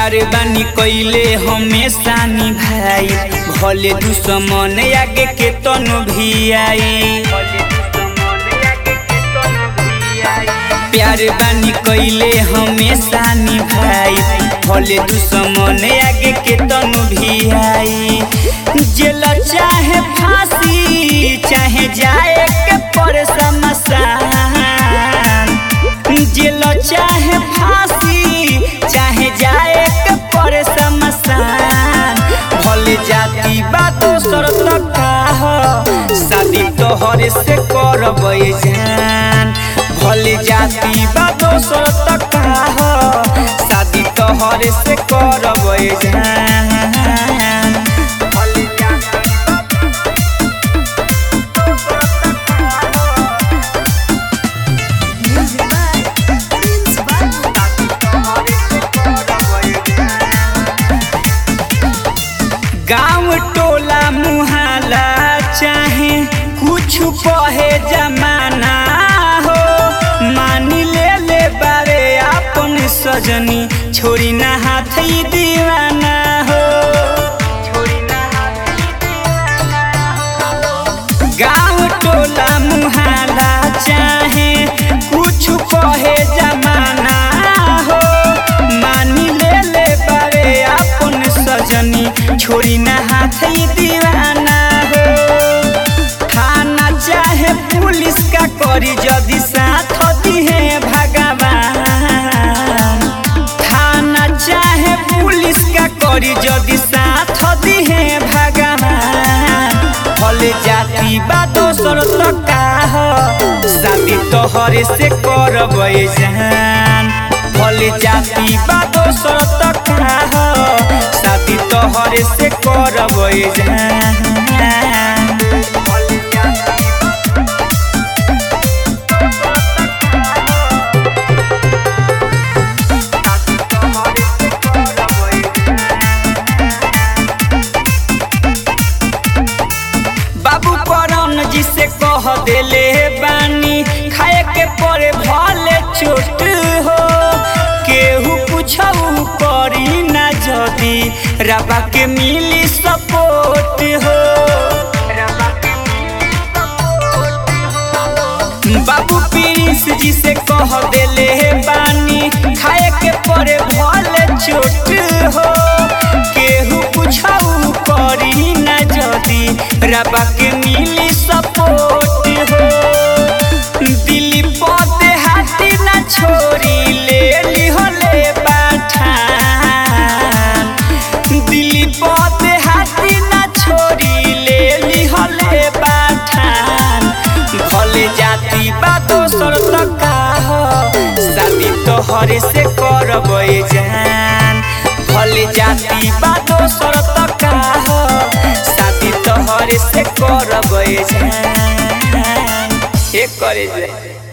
प्यार बानी कइले हमेशा निभाई भले दुश्मन आगे के तनु भी आई प्यार बानी कइले हमेशा निभाई भले दुश्मन आगे के तनु भी आई जेल चाहे फांसी चाहे जाए के पर समसान जेल चाहे फांसी चाहे जाए के पर समसान भले जाति बा दोसर तक हो शादी तोहरे से करब जान भले जाति बा दोसर तक हो शादी तोहरे से करब जान भले जाति Music by Prince Babu. गांव टोला मुहाला चाहे कुछ कहे जमाना हो मानी ले ले बारे अपन सजनी छोड़ी ना हाथ ही दीवाना हो गांव टोला मुहाला चाहे कुछ कहे जमाना हो मानी ले ले बारे अपन सजनी छोड़ी ना हाथ ही दीवाना हो थाना चाहे पुलिस का करी जदि साथ दिहे भगवान थाना चाहे पुलिस का करी जदि साथ दिहे भगवान भले जाति बा दोसर तका हो शादी तोहरे से करब जान भले जाति बा दोसर तका हो शादी तोहरे से करब जान भले जाति बाबू करन जी से कह देले बानी खाए के पड़े भले चोट हो केहू पूछऊ करी ना जदी रबा के मिली सपोर्ट हो बाबू प्रिंस जी से कह देले बानी खाए के पड़े भले चोट हो केहू पूछऊ करी ना जदी रबा के मिली सपोर्ट हो दिल्ली पदे हाथी ना छोड़ी ले ली होले बाठान दिल्ली पदे हाथी ना छोड़ी ले ली होले बाठान भले जाति बा दोसर तका हो शादी तोहरे से करब जान भले जाति बा दोसर तका हो शादी तोहरे से करब जान हे करे जाए